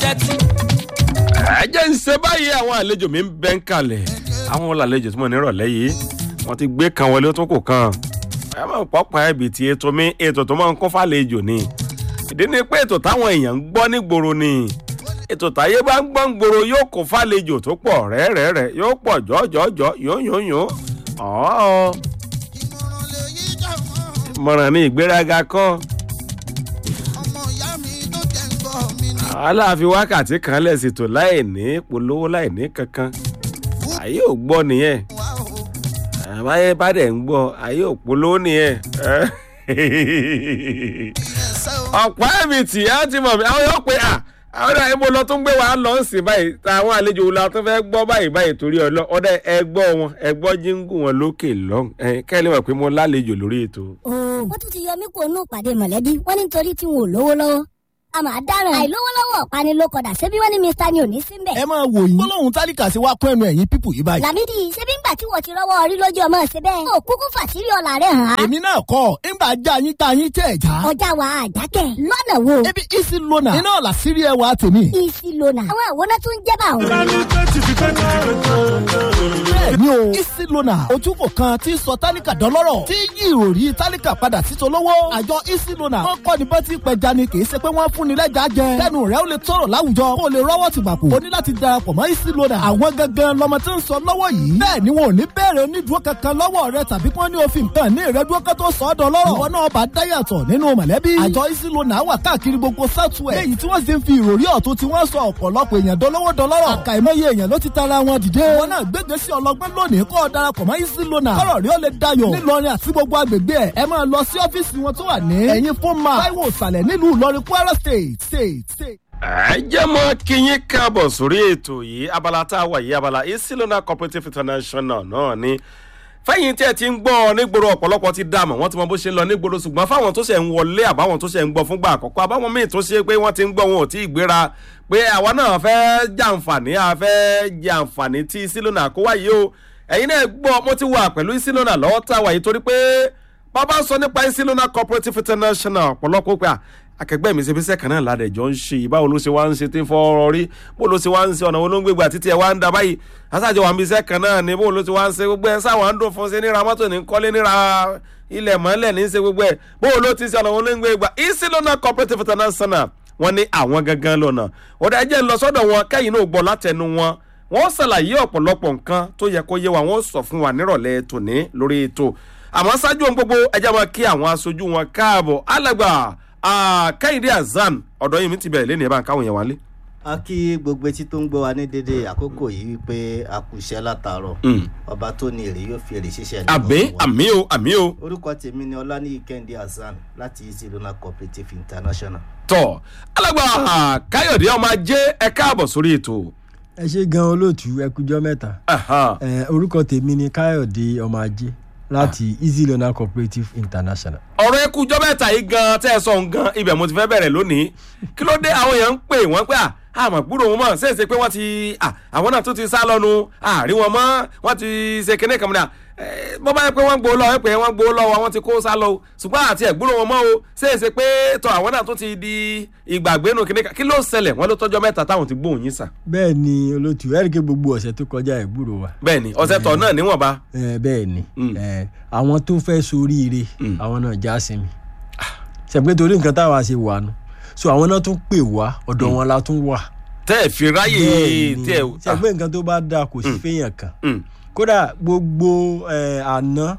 tẹ́tí. ẹ jẹ́ ń ṣe báyìí àwọn àlejò mi ń bẹ́ ń kalẹ̀ àwọn olàlejò tí mo ní rọ̀lẹ́ yìí wọ́n ti gbé kan wọlé ó tún kò kan ẹ máa ń pọ́pọ́ ẹbí tí ètò mi ètò tó máa ń kún fàlejò ni ìdí ni pé ètò táwọn èèyàn ń gbọ́ nígboro ni ètò táyé bá ń gbọ́ ń gbòòrò yóò kó fàlejò tó pọ̀ rẹ́rẹ́rẹ́ yóò pọ̀ jọ́jọ́jọ́ yóyóyó ọ̀ọ́ ìmọ̀ràn lè yí jà mọ́ ìmọ̀ràn ní ìgbéraga kọ́ ọmọ ìyá mi tó jẹ́ ń gbọ́ mi ní. aláàfin wákàtí kan lẹ́sìn tó láì ní polówó láì ní kankan ayé ò gbọ́ nìyẹn wá o àbáyé bá dẹ̀ ń gbọ́ ayé ò polówó nìyẹn ẹsẹ̀ o. ọ̀pá ẹ̀mí tì á ti mọ̀ mí àwọn yóò pé à àwọn ọ̀dà ibo lọ tó ń gbé wa lọ ń sìn báyìí táwọn àlejò wo la tó fẹ́ gbọ́ báyìí báyìí torí ọlọ́ ọ̀dà ẹgbọ́ wọn ẹgbọ́ jíngù wọn lókè lọ́hùn kẹ́lẹ́ mọ̀ pé mo lálejò lórí ètò. ooo wọ́n tún ti yọ mí kó nù pàdé mọ̀lẹ́bí wọ́n ní nítorí tí wọn ò lówó lọ́wọ́ a máa dáràn àìlówó lọ́wọ́ ọ̀pani ló kọ̀dà ṣebí wọ́n ní mr ni ò ní síbẹ̀. ẹ máa wò yín gbólóhùn tálíkà sí wa kún ẹnu ẹ̀yìn pípù yìí báyìí. làmídì ṣebí ńgbà tí wọ́n ti rọ́wọ́ orí lójú ọmọ ṣe bẹ́ẹ̀. ó kúkú fàtírí ọ̀la rẹ̀ hàn án. èmi náà kọ́ ńgbà já yín tá yín tẹ̀ já. ọjà wa àjákẹ́ lọ́nà wo. ebi isi lona iná ọ̀la sírí ẹwà tèmi. isi lona àwọn àwòrán tó ń jẹ́ bá òun. bẹ́ẹ̀ni o isi lona ojúkò kan tí sọ tálíkà dọ́lọ́rọ̀ tí yí ìròrí tálíkà padà sí tolówó. àjọ isi lona wọn kọ́ ni bá ti pẹja ni kì í ṣe pé wọ́n fún ni lẹ́jà jẹ. kẹ́nu rẹ̀ ó lè tọrọ láwùjọ kó o lè rọ́wọ́ ti gbàpò. o ní láti darapọ̀ mọ́ isi lona. àwọn gangan lọmọ tí ń sọ lọ́wọ́ yìí. bẹ́ẹ̀ ni wọn ò ní bẹ̀rẹ̀ onídùúró kankan lọ́wọ́ rẹ tàbí kí wọ́n ní òfin nǹkan ní ìrẹ́dúró kan tó sọ ọ́ dọ́lọ́rọ̀. ìwọ náà bá dáyàtọ̀ nínú mọ̀lẹ́bí. àjọ isi lona wà káàkiri gbogbo southwest. léyìí tí wọ́n sì ń fi ìròrí ọ̀tún tí wọ́n sọ ọ̀pọ̀lọpọ̀ èèyàn dolówó dọlọ́rọ̀. àkàìmọye èèyàn ló ti tara wọn dìde. wọn náà gbégbé sí ọlọgbẹ́ lónìí kọ́ ọ darapọ̀ mọ́ isi lona. kọ́rọ̀ rí ó lè dayọ̀. nílọrin àti gbogbo agbègbè ẹ̀ ẹ máa lọ sí ọ́fíìsì wọn tó wà ní. ẹ̀yin fún ma táíwò ìsàlẹ̀ nílùú ìlọrin kwara state state state. ẹ jẹ́ mọ́ kí yín káàbọ̀ sórí ètò yìí abala tá a wà yìí abala isilona cooperative international náà ni fẹ́yìn tí ẹ ti ń gbọ́ ọ nígboro ọ̀pọ̀lọpọ̀ ti dààmú wọ́n ti mọ bó ṣe ń lọ nígboro ṣùgbọ́n fáwọn tó ṣe ń wọlé àbáwọn tó ṣe ń gbọ́ fúngbà àkọ́kọ́ àbáwọn míì tó ṣe pé wọ́n ti ń gbọ́ wọn ò tí ì gbéra pé àwa náà fẹ́ jàǹfààní a fẹ́ jàǹfààní tí isilona kó wáyé o ẹ̀yin náà gbọ́ mo ti wà pẹ̀lú isilona lọ́wọ́ tá a wà yìí torí pé bàbá ń sọ nípa isilona cooperative international ọ̀pọ̀lọpọ̀ pé à akẹgbẹ́ mi ṣe fi sẹ́kàn náà ládẹ̀jọ́ ń ṣe báwo ló ṣe wá ń ṣe tí ń fọ́ọ́rọ́ rí bó ló ṣe wá ń ṣe ọ̀nà wo ló ń gbégbà títí ẹ̀ wá ń da báyìí aṣáájú wa ń bí sẹ́kàn náà ni bó ló ṣe wá ń ṣe gbogbo ẹ̀ sáwọn ń dùn fún ṣe níra mọ́tò ní kọ́lé níra ilẹ̀ mọ́lẹ̀ ní ṣe gbogbo ẹ̀ bó ló ti ṣe ọ̀nà wo ló ń gbégbà isilona cooperative international wọ́n ní àwọn gangan lọ́nà ọ̀dà ẹ̀jẹ̀ ń lọ sọ́dọ̀ wọn kẹ́yìn náà gbọ́ látẹnu wọn wọ́n ṣàlàyé ọ̀pọ̀lọpọ̀ nǹkan tó yẹ kó yé wa wọ́n sọ fún wa nírọ̀lẹ́ tòní lórí ètò àmọ́ ṣáájú ohun gbogbo ẹjẹ́ máa kí àwọn aṣojú wọn káàbọ̀ alàgbà kẹ́hìndé azan ọ̀dọ́ yìí mi ti bẹ̀rẹ̀ lẹ́nu ẹ̀ bá ń káwọn yẹn wálé. a kí gbogbo etí tó ń gbọ́ wa ní dédé àkókò yìí wípé a kù iṣẹ́ látàárọ̀ ọba tó ní èrè yóò fi èrè ṣiṣẹ́ nínú àmì wa. àmì o àmì o orúkọ tèmi ni ọláníyí kẹ́hìndé hasan láti easy lona cooperative international. tọ alàgbà káyọ̀dé ọmọ ajé ẹ káàbọ̀ sórí ètò. ẹ ṣe gan olóòtú ẹkújọ mẹ́ta Aha. ẹ orúkọ tèmi ni káyọ̀dé ọmọ ajé láti easy loan cooperative international. ọ̀rọ̀ ẹkú jọ́ mẹ́ta yìí gan tẹ́ ẹ sọ ń gan ibẹ̀ mo ti fẹ́ bẹ̀rẹ̀ lónìí kí ló dé àwọn èèyàn ń pè wọ́n pé à àmọ̀ gbúrò wọn mọ̀ ṣèṣe pé wọ́n ti à àwọn náà tún ti sá lọ́nu àrí wọn mọ́ wọ́n ti ṣe kinní kan mìíràn bọ́ bá yẹ pé wọ́n gbowó lọ ẹ pé wọ́n gbowó lọ́wọ́ wọn ti kó sá lọ o ṣùgbọ́n àti ẹ̀gbúrò wọn mọ́ o ṣèṣe pé tọ àwọn náà tún ti di ìgbàgbénu kinní kan kí ló ṣẹlẹ̀ wọ́n ló tọ́jọ́ mẹ́ta táwọn ti gbóhùn yín sà bẹ́ẹ̀ ni olóòtú ẹ̀ríkẹ́ gbogbo ọ̀sẹ̀ tó kọjá ẹ̀ gbúrò wa. bẹ́ẹ̀ ni ọ̀sẹ̀ tọ̀ náà níwọ̀nba ẹ bẹ́ẹ̀ ni Mm. ẹ àwọn tó fẹ́ soríire Mm. àwọn náà já sí mi ṣẹ̀pẹ́ torí nǹkan táwa ṣe wà nù so àwọn náà tún pè wá ọ̀dọ̀ wọn la tún wà. tẹ́ ẹ̀ fi ráyè tí ẹ̀ ṣẹ̀pẹ́ nǹkan tó bá dáa kò sí Mm. fẹ́yàn kan Mm. kódà gbogbo ẹ, àná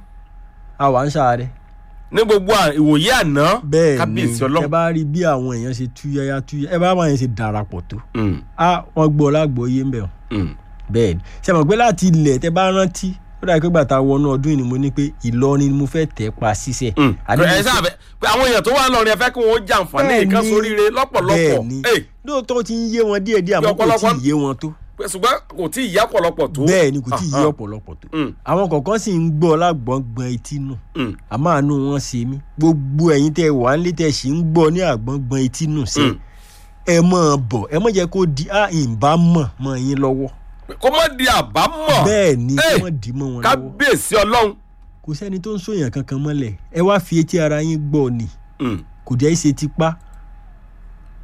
àwa ń ṣàárẹ̀ ní gbogbo à- ìwòye àná bẹ́ẹ̀ ni kábíyèsí ẹ ọlọ́run bá rí bí àwọn èèyàn ṣe túyáyá túyáyá ẹ bá wọn yẹn ṣe darapọ̀ tó Mm, a wọn gbọ́ lágbóyé ń bẹ̀ wọn mm. bẹ́ẹ̀ ni ṣe mọ̀ pé láti ilẹ̀ tẹ bá rántí ó dàbí pé gbàtà wọnú ọdún yìí ni mo ní pé ìlọrin ni mo fẹ́ tẹ̀ pa ṣiṣẹ́ Mm. Àní mo ẹ fẹ́- sábẹ pé àwọn èèyàn tó wà lọrin ẹ fẹ́ kí wọn ó jàǹfààní Bẹ́ẹ̀ nǹkan ni, sóríire lọ́pọ̀lọpọ̀ bẹ́ẹ̀ ni. Ey, lóòótọ́ ó ti ń yé wọn díẹ̀díẹ̀ àmọ́ kò tí ọ̀pọ̀lọpọ̀- ì yé wọn tó pé ṣùgbọ́n kò tí ì yá pọ̀lọpọ̀ tó. bẹ́ẹ̀ ni kò tí ì yé Aha. ọ̀pọ̀lọpọ̀ tó Mm, àwọn kọ̀ọ̀kan sì ń gbọ́ lágbọ̀ngbọ̀n etí nù mm, àmọ́ àánú wọn ṣe mí gbogbo ẹ̀yin tẹ wà ń lé tẹ sì ń gbọ́ ní àgbọ̀ngbọ̀n etí nù sí mm. ẹ mọ̀ bọ̀ ẹ mọ̀ jẹ́ kó di à ìbá mọ̀ mọ̀ yín lọ́wọ́ kó má di àbámọ̀ bẹ́ẹ̀ ni Ey, kí wọ́n dì í mọ́ wọn lọ́wọ́ kábíyèsí ọlọ́run. kò sẹ́ni tó ń sòyàn kankan mọ́lẹ̀ ẹ wá fi etí ara yín gbọ́ ni Mm, kò jẹ́ ṣe tipá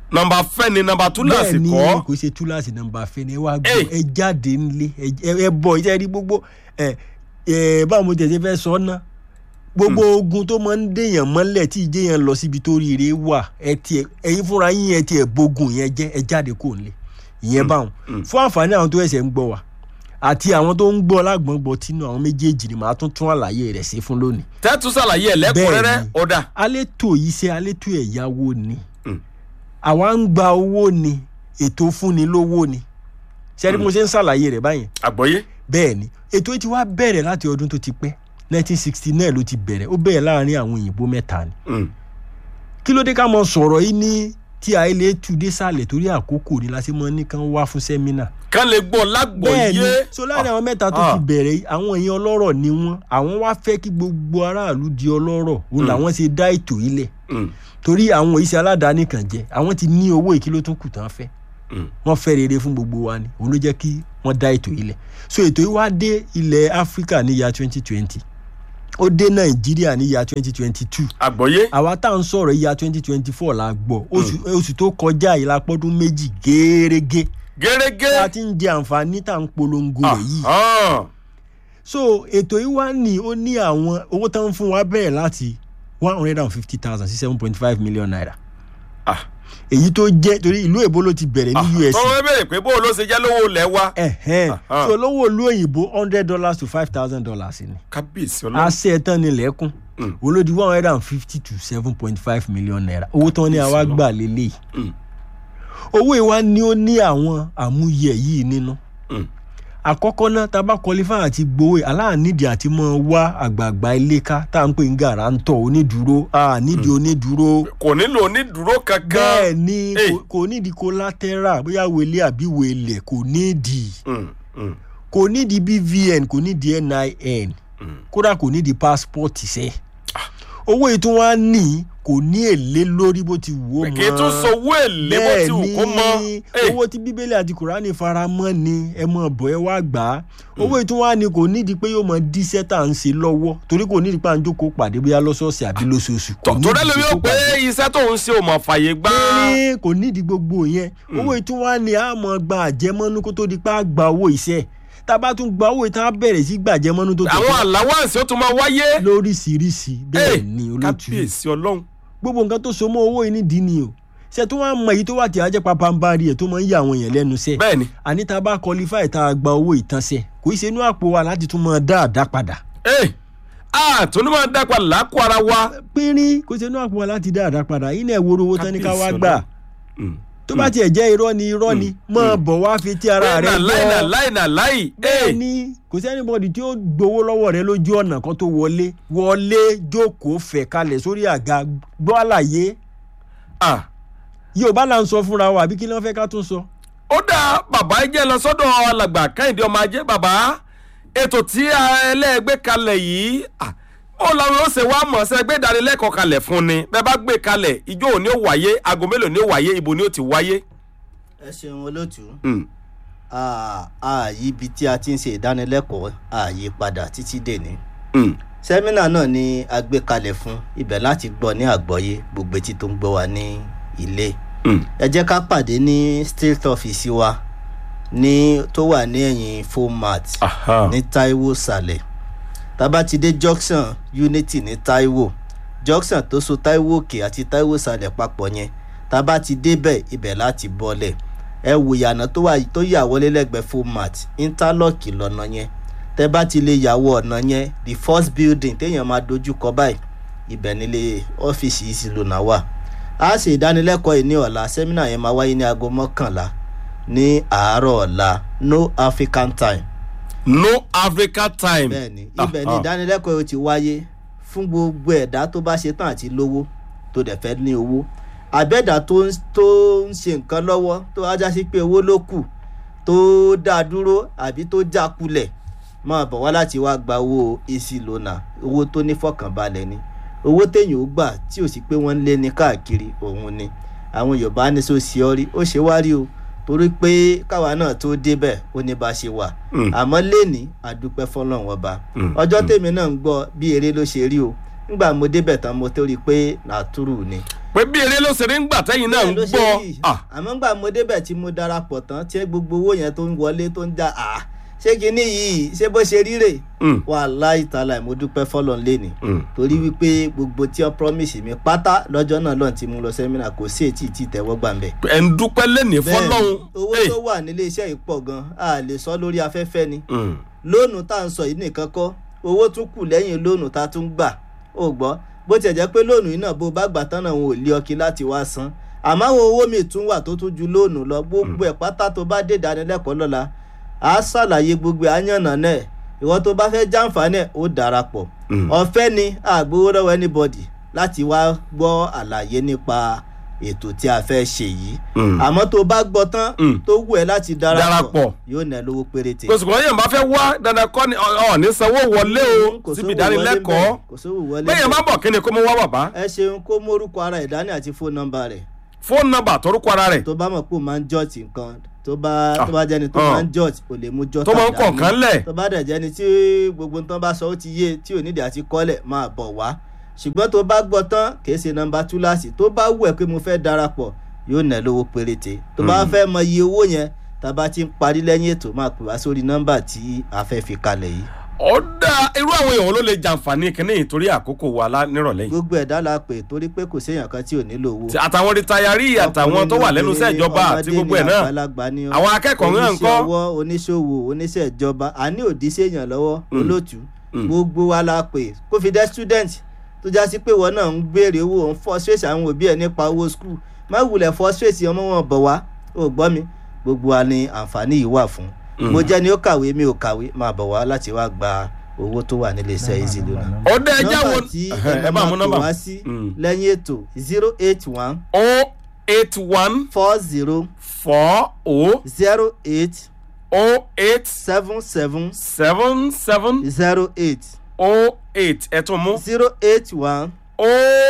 nọmba fẹ́ ni nọmba túláàsì bẹ́ẹ̀ ni kọ́ kò ṣe túláàsì nọmba fẹ́ ni ẹ wá Hey. gbọ́ ẹ jáde nílé ẹ- ẹ bọ̀ ẹ rí gbogbo ẹ ẹ báwo mo tẹ̀sí fẹ́ sọ ná gbogbo ogun tó máa ń dèèyàn mọ́lẹ̀ tí ìjẹyàn lọ síbi tó rire wà ẹ tiẹ̀ ẹ̀yin fúnra yín ẹ tiẹ̀ bógun yẹn jẹ́ ẹ jáde kò nílé ìyẹn báwọn fún àǹfààní àwọn tó ẹsẹ̀ ń gbọ́ wa àti àwọn tó ń gbọ́ lágbọ̀ngbọ̀ tínú àwọn méjèèjì ni màá tún tún àlàyé rẹ̀ sí fún lónìí tẹ́tù sàlàyé ẹ̀ lẹ́kùnrẹ́rẹ́ Bẹ́ẹ̀ni. ọ̀dà alétò iṣẹ́ alétò ẹ̀yáwó ni Mm. àwa ń gba owó ni ètò fúnni lówó ni ṣẹ́ni mo ṣe ń ṣàlàyé rẹ̀ báyẹn àgbọ̀yé bẹ́ẹ̀ ni ètò yìí ti wá bẹ̀rẹ̀ láti ọdún tó ti pẹ́ 1969 ló ti bẹ̀rẹ̀ ó bẹ̀rẹ̀ láàrin àwọn òyìnbó mẹ́ta ni Mm. kí ló dé ká mọ sọ̀rọ̀ yìí ní tí àìlè tù dé sàlẹ̀ torí àkókò ni la ṣe mọ nìkan wá fún sẹ́mínà kán lè gbọ́ bẹ́ẹ̀ ni lágbọ̀yé so láàrin àwọn mẹ́ta tó Ah. ti bẹ̀rẹ̀ yìí àwọn èèyàn ọlọ́rọ̀ ni wọ́n àwọn wá fẹ́ kí gbogbo aráàlú di ọlọ́rọ̀ òun làwọn ṣe dá ètò yìí lẹ̀ Mm. torí àwọn iṣẹ́ aládàáni kan jẹ́ àwọn ti ní owó ìkí ló tún kù tán fẹ́ Mm. wọ́n fẹ́ rere fún gbogbo wa ni òun ló jẹ́ kí wọ́n dá ètò yìí lẹ̀ so ètò yìí wá dé ilẹ̀ áfíríkà ní ya twenty twenty ó dé nàìjíríà ní ya twenty twenty two àgbọ̀yé àwa tá à ń sọ̀rọ̀ ya twenty twenty four la gbọ́ oṣù oṣù tó kọjá yìí la pọ́dún méjì gẹ́rẹ́gẹ́ gẹ́rẹ́gẹ́ a ti ń jẹ àǹfààní tá à ń polongo rẹ̀ yìí Ahán. so ètò yìí wá ní ó ní àwọn owó tó ń fún wa bẹ̀rẹ̀ láti one hundred and fifty thousand sí seven point five million naira Ah. èyí tó jẹ́ torí ìlú èbó ló ti bẹ̀rẹ̀ ní us tọ́wọ́ bẹ̀rẹ̀ pé bó ló ṣe jẹ́ lówó lẹ̀ wa ẹ̀hẹ́n Aha. so lówó ìlú òyìnbó hundred dollars to five thousand dollars ni kábíyèsí ọlọ́run àṣẹ tán ni lẹ́kùn Mm. olódi one hundred and fifty to seven point five million naira owó tán ni àwa gbà lélẹ̀ Mm. owó ìwá ni ó ní àwọn àmúyẹ yìí nínú Mm. àkọ́kọ́ náà tá a bá qualify àti gbowó aláànídìí àti mọ́ wá àgbààgbà ilé ká tá à ń pè ní gàrántọ̀ onídùúró ànídìí onídùúró kò nílò onídùúró kankan bẹ́ẹ̀ ni Hey. kò- kò nídìí collateral bóyá wele àbí wele kò nídìí Mm. Mm. kò nídìí bvn kò nídìí nin Mm. kódà kò nídìí passport ṣe owó yìí tún wá ní kò ní èlé lórí bó ti wù ó mọ́ kì í tún sowó èlé bó ti wù kó mọ́ Eh, owó tí bíbélì àti kùránì fara mọ́ ni ẹ mọ̀ bọ̀ ẹ wá gbà á owó yìí tún wá ní kò nídìí pé yóò mọ díṣẹ́ tá à ń ṣe lọ́wọ́ torí kò nídìí pé à ń jókòó pàdé bóyá lọ́sọ̀ọ̀sẹ̀ àbí lóṣooṣù kò tọ́- torí nídìí ẹlòmí ó jókòó pé pàdé iṣẹ́ tó ń ṣe ò mọ̀ fàyè gbá ní kò nídìí gbogbo yẹn owó ìtún wá ní àmọ́ gba àjẹmọ́nú kó tó di pé a gba owó iṣẹ́ tá a bá tún gba owó ìtàn á bẹ̀rẹ̀ sí gbàjẹmọ́nú tó àwọn àláwáǹsì ó tún máa wáyé lóríṣiríṣi bẹ́ẹ̀ Eh, ni olótú kábíyèsí ọlọ́run gbogbo nǹkan tó so mọ́ owó yìí nídìí ni o ṣe tó wá mọ èyí tó wà tí a jẹ́ papambari ẹ̀ tó máa ń yà àwọn èèyàn lẹ́nu sẹ́ bẹ́ẹ̀ ni àní tá a bá qualify tá a gba owó ìtànṣẹ́ kò í ṣe inú àpò wa láti tún máa dá àdá padà Eh, ah tó ní máa dápa làákù ara wa pínrín kò ṣe inú àpò wa láti dá àdá padà yìí náà ìwòrò owó tán ní ká wá Kábíyèsí gbà Ọlọ́run. Mm. tó bá tiẹ̀ jẹ́ irọ́ ni irọ́ ni máa bọ̀ wá fi tí ara rẹ̀ láì náà gbọ́ láì náà láì bẹ́ẹ̀ ni kò sí anybody tí ó gbowó lọ́wọ́ rẹ lójú ọ̀nà kan tó wọlé wọlé jókòó fẹ̀ kalẹ̀ sórí àga gbọ́ àlàyé ah yorùbá là ń sọ fúnra wa àbí kí ló ń fẹ́ ká tún sọ. ó dá bàbá jẹ́ lọ sọ́dọ̀ alàgbà kẹ́hìndé ọmọ ajé bàbá ètò tí ẹlẹ́gbẹ́ kalẹ̀ yìí ah, ó lọ́run ó ṣe wá mọ̀ ṣe gbé ìdánilẹ́kọ̀ọ́ kalẹ̀ fún ni bẹ́ẹ̀ bá gbé kalẹ̀ ìjọ òní ó wáyé aago mélòó ni ó wáyé ibo ni ó ti wáyé. ẹ ṣeun olóòtú Mm. ààyè ibi tí a ti ń ṣe ìdánilẹ́kọ̀ọ́ ààyè padà títí dèní Mm. sẹ́mínà náà ni a gbé kalẹ̀ fún ibẹ̀ láti gbọ́ ní àgbọ́yé gbogbo etí tó ń gbọ́ wa ní ilé Mm. ẹ jẹ́ ká pàdé ní state office wa ní tó wà ní ẹ̀yìn format Aha. ní taiwo sàlẹ̀ tábà ti dé junction unity ní taiwo junction tó so taiwo òkè àti taiwo sàlẹ̀ papọ̀ yẹn tábà ti débẹ̀ ibẹ̀ láti bọ́lẹ̀ ẹ wò ìyànà tó wà tó yà wọlé lẹ́gbẹ̀ẹ́ format interlock lọ́nà yẹn tẹ́ bá ti lè yàwó ọ̀nà yẹn the first building téèyàn máa dojú kọ báyìí ibẹ̀ nílé ọ́fíìsì yìí sì lónà wà a ṣe ìdánilẹ́kọ̀ọ́ yìí ní ọ̀la sẹ́mínà yẹn máa wáyé ní aago mọ́kànlá ní àárọ̀ ọ̀la no african time no africa time. bẹ́ẹ̀ni Ah, ibẹ̀ ni ah. ìdánilẹ́kọ̀ọ́ yìí ti wáyé fún gbogbo ẹ̀dá tó bá ṣe tán àti lówó tó dẹ̀ fẹ́ ní owó àbẹ́dà tó ń tó ń ṣe nǹkan lọ́wọ́ tó wájá sí pé owó ló kù tó dá dúró àbí tó já kulẹ̀ máa bọ̀ wá láti wá gba owó èsì lónà owó tó ní fọkànbalẹ̀ ni owó téèyàn ó gbà tí ò sí pé wọ́n ń lé ní káàkiri òun ni àwọn yorùbá ní so ṣe ọ rí ó ṣe wá rí o torí pé káwa náà tó débẹ̀ ó ní bá ṣe wà Mm. àmọ́ lẹ́ni àdúpẹ́ fọlọ́run ọba Mm, ọjọ́ tèmi náà ń gbọ́ bí eré ló ṣe rí o nígbà mo débẹ̀ tán mo tó rí i pé nàtúrù ni pé bí eré ló ṣe rí ń gbà tẹ́yìn náà ń Bẹ́ẹ̀ ló ṣe gbọ́ rí. Ah, àmọ́ gbà mo débẹ̀ tí mo darapọ̀ tán tí gbogbo owó yẹn tó ń wọlé tó ń já à ṣé kinní yìí ṣé bó ṣe ríre mm, wàláì tààlà mo dúpẹ́ fọlọ́n lẹ́nìí mm. torí wípé gbogbo tí wọ́n promise mi pátá lọ́jọ́ náà lọ́n ti mú lọ sẹ́mínà kò sí ètí tí tẹ́wọ́ gbà ń bẹ̀. ẹ̀ ń dúpẹ́ lẹ́nìí bẹ́ẹ̀ fọlọ́hún owó Eh, tó wà nílé iṣẹ́ yìí pọ̀ gan a lè sọ lórí afẹ́fẹ́ ni mm, lóònù tá à ń sọ yìí nìkan kọ́ owó tún kù lẹ́yìn lóònù tá a tún gbà ó gbọ́ bó tiẹ̀ jẹ́ pé lóònù yìí náà bó bá gbà tán náà wọn ò lé ọkì láti wá san àmọ́ àwọn owó mi tún wà tó tún ju lóònù lọ gbogbo ẹ̀ pátá tó bá dé ìdánilẹ́kọ̀ọ́ lọ́la á ṣàlàyé gbogbo àyànnà náà ìwọ tó bá fẹ́ jàǹfààní ẹ̀ ó darapọ̀ mm. ọ̀fẹ́ ni àgbowó lọ́wọ́ anybody láti wá gbọ́ àlàyé nípa ètò tí a fẹ́ ṣe yìí Mm. àmọ́ tó bá gbọ́ tán Mm. tó wù ẹ́ láti Darapọ̀. darapọ̀ yóò ná lówó péréte. kò sì kọ́ yẹn bá fẹ́ wá dandan kọ́ ni ọ̀ ọ̀ ní sanwó wọlé o Kò síbi sówó wọlé ìdánilẹ́kọ̀ọ́ ńbẹ̀, kò sówó wọlé bẹ́ẹ̀ yẹn bá ńbẹ̀. bọ̀ kí ni kó mú wá bàbá ẹ ṣeun kó mórúkọ ara ẹ̀ dání àti fóònù nọ́mbà rẹ̀ fóònù nọ́mbà torúkọ ara rẹ̀ tó bá mọ̀ pé ó máa ń jọ́ọ̀tì nǹkan tó bá Ah. tó bá jẹ́ni tó Ah. máa ń jọ́ọ̀tì ò lè mú jọ́ọ̀tì tó máa ń kọ̀ọ̀kan lẹ̀ tó bá dẹ̀ jẹ́ni tí gbogbo nǹkan bá sọ ó ti yé tí ò nídìí àti kọ́lẹ̀ máa bọ̀ wá ṣùgbọ́n tó bá gbọ́ tán kìí ṣe nọ́mbà túláàsì tó bá wù ẹ́ pé mo fẹ́ darapọ̀ yóò ná lówó péréte tó bá fẹ́ mọ iye owó yẹn tá a bá ti ń parí lẹ́yìn ètò máa pè wá sórí nọ́mbà tí a fẹ́ fi kalẹ̀ yìí ó dá irú àwọn èèyàn wo ló lè jàǹfààní kínní yìí torí àkókò wa lá- nírọ̀lẹ́ yìí gbogbo ẹ̀dá la pè torí pé kò séèyàn kan tí ò nílò owó Ti- àtàwọn rìtayárì àtàwọn tó wà lẹ́nu iṣẹ́ ìjọba àti gbogbo ẹ̀ náà àwọn akẹ́kọ̀ọ́ náà ń kọ́ oníṣẹ́ ọwọ́ oníṣòwò oníṣẹ́ ìjọba àní òdì séèyàn lọ́wọ́ Mm. olóòtú Mm. gbogbo wa la pè kó fi dẹ́ student tó já sí pé wọn náà ń béèrè owó ń frustrate àwọn òbí ẹ̀ nípa owó school má wulẹ̀ frustrate ọmọ wọn bọ̀ wá ó gbọ́ mi gbogbo wa ni àǹfààní yìí wà fún Mm. mo jẹ́ ni ó kàwé mi ò kàwé máa bọ̀ wá láti wá gba owó tó wà nílé iṣẹ́ easy loan ó dá ẹjá wo nọ́mbà tí ẹ ẹ bá mú máa pè nọ́mbà wá sí Mm. lẹ́yìn ètò zero eight one o eight one four zero four o zero eight o eight seven seven seven seven zero eight o eight ẹ tún mú zero eight one o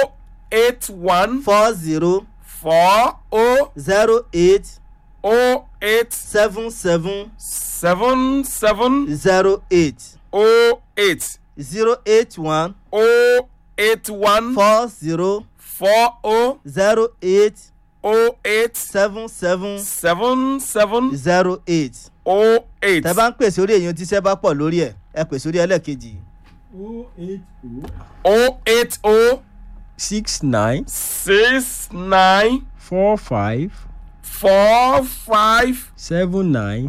eight one four zero four o zero eight o eight seven seven seven seven zero eight o eight zero eight one o eight one four zero four o zero eight o eight seven seven seven seven zero eight. o eight tẹ bá ń pèsè orí èyàn tíṣẹ́ bá pọ̀ lórí ẹ̀ ẹ pèsè orí ẹlẹ́ẹ̀kejì o eight o six nine six nine four five four five seven nine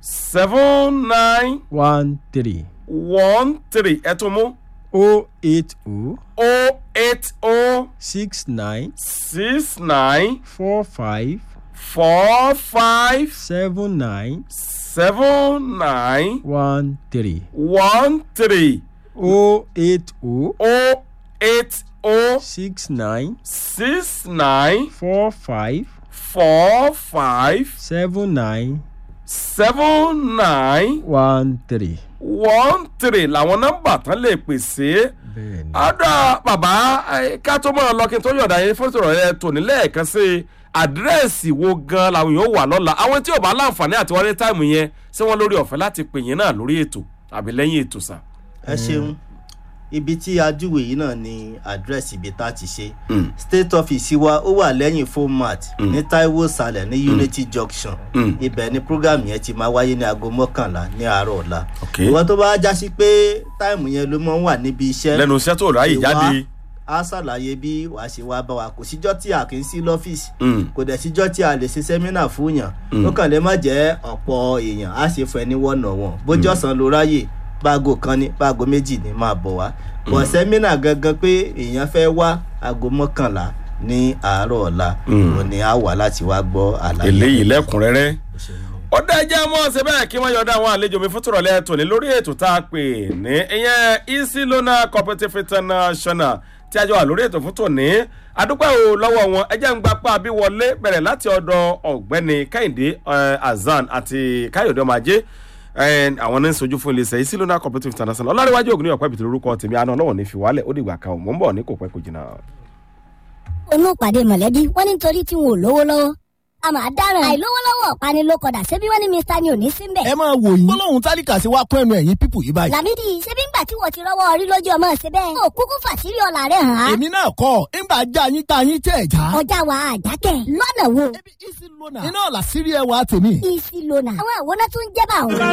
seven nine one three one three ẹ tún mú o eight o o eight o six nine six nine four five four five seven nine seven nine one three one three o eight o o eight o six nine six nine four five four five seven nine seven nine one three. one three làwọn nọ́mbà tán lè pèsè. bẹ́ẹ̀ni. ọ̀dọ̀ bàbá eh, ká tó mọ̀ lọ kí n tó yọ̀dà yẹn fún ìṣòro yẹn tòní lẹ́ẹ̀kan sí àdírẹ́sì wo gan làwọn yóò wà lọ́la àwọn tí ò bá láǹfààní àti wọlé táìmù yẹn ṣé wọ́n lórí ọ̀fẹ́ láti pè yín náà lórí ètò àbí lẹ́yìn ètò sà. ẹ ṣeun ibi tí a júwe yìí náà ni àdírẹ́sì ibi tá a ti ṣe state office wa ó wà lẹ́yìn format ní taiwo salẹ̀ ní unity junction Mm. ibẹ̀ ni program yẹn ti máa wáyé ní aago mọ́kànlá ní àárọ̀ ọ̀la Ok. ìwọ tó bá já sí pé táìmù yẹn ló máa ń wà níbi iṣẹ́ lẹ́nu iṣẹ́ tó ráyè ìwà jáde. á ṣàlàyé bí wàá ṣe wá bá wa kò síjọ́ tí a kì í sí lọ́fíìsì Mm. kò dẹ̀ síjọ́ tí a lè ṣe sẹ́mínà fún yàn ó kàn lè má jẹ́ ọ̀pọ̀ èèyàn á ṣe fún ẹni wọ̀nà wọn bójú ọ̀sán ló ráyè báago kan ní báago méjì ní máa bọ̀ wá bọ̀ sẹ́mínà gangan pé èèyàn fẹ́ wá aago mọ́kànlá ní àárọ̀ ọ̀la Mm. òun ni a wà láti wá gbọ́ àlàyé. eléyìí lẹ́kùnrẹ́rẹ́. ó dá ẹjẹ́ mọ́ ṣe bẹ́ẹ̀ kí wọ́n yọ̀dá àwọn àlejò mi fún tòrọ̀lẹ́ tòní lórí ètò tá a pè ní ìyẹn easy loan cooperative international tí a jọ wà lórí ètò fún tòní adúpẹ́ o lọ́wọ́ wọn ẹjẹ́ ń gbapá bí wọlé bẹ̀rẹ̀ láti ọ̀dọ̀ ọ̀gbẹ́ni kẹ́hìndé eh, azan àti káyọ̀dé ọmọ ajé eh, àwọn ní sojú fún iléeṣẹ́ easy loan cooperative international ọlárẹ̀wájú ògùn ní ọ̀pẹ́ ìbìtì lórúkọ tèmi àná ọlọ́wọ̀n ní fi wálẹ̀ ó dìgbà kan ò mọ́ ń bọ̀ ní kò pẹ́ kò jìnnà. onú ìpàdé mọ̀lẹ́bí wọ́n ní nítorí tí wọn ò lówó lọ́wọ́ a máa dáràn àìlówó lọ́wọ́ ọ̀pani ló kọ̀dà ṣebí wọ́n ní mr ni ò ní sí mbẹ̀. ẹ máa wò yín gbólóhùn tálíkà sí wa kún ẹnu ẹ̀yìn pípù yìí báyìí. làmídì ṣebí ń nígbà tí wọ́n ti rọ́wọ́ orí lójú ọmọ ṣe bẹ́ẹ̀. ó kúkú fàṣírí ọ̀la rẹ̀ hàn án. èmi náà kọ́ ńgbà já yín tá yín tẹ̀ já. ọjà wa àjákẹ́ lọ́nà wo. ebi isi lona. iná làṣírí ẹwà tèmi. isi lona. àwọn àwòrán tún jẹ́ bá òun.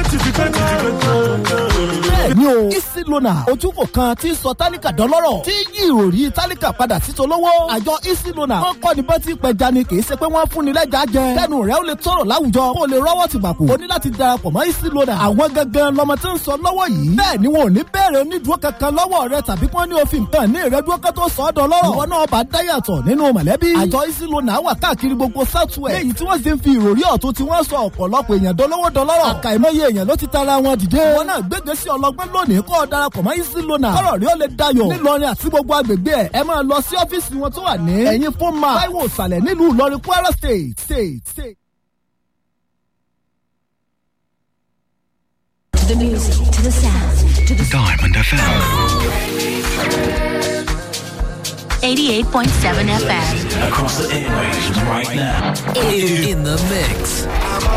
bẹ́ẹ̀ni o isi lona ojúkò kan tí ń sọ tálíkà dọ́lọ́rọ̀ tí yí ìròrí tálíkà padà sí tolówó. àjọ isi lona wọn kọ́ ni bá ti pẹja ni kì í ṣe pé wọ́n fún ni lẹ́jà jẹ. kẹ́nu rẹ̀ ó lè tọrọ láwùjọ kó o lè rọ́wọ́ ti gbàpò. o ní láti darapọ̀ mọ́ isi lona. àwọn gangan lọmọ tí ń sọ lọ́wọ́ yìí. bẹ́ẹ̀ ni wọn ò ní bẹ̀rẹ̀ onídùúró kankan lọ́wọ́ rẹ tàbí kí wọ́n ní òfin nǹkan ní ìrẹ́dúró kan tó sọ ọ́ dọ́lọ́rọ̀. ìwọ náà bá dáyàtọ̀ nínú mọ̀lẹ́bí. àjọ isi lona wà káàkiri gbogbo southwest. léyìí tí wọ́n sì ń fi ìròrí ọ̀tún tí wọ́n sọ ọ̀pọ̀lọpọ̀ èèyàn dolówó dọlọ́rọ̀. àkàìmọye èèyàn ló ti tara wọn dìde. wọn náà gbégbé sí ọlọgbẹ́ lónìí kọ́ ọ darapọ̀ mọ́ easy lona. kọ́rọ̀ rí ó lè dayọ̀. nílọrin àti gbogbo agbègbè ẹ̀ ẹ máa lọ sí ọ́fíìsì wọn tó wà ní. ẹ̀yin fún ma táíwò ìsàlẹ̀ nílùú ìlọrin kwara state state state. To the music, to the sound, to the Diamond FM. 88.7 FM. Across the airwaves right now. In, in the mix.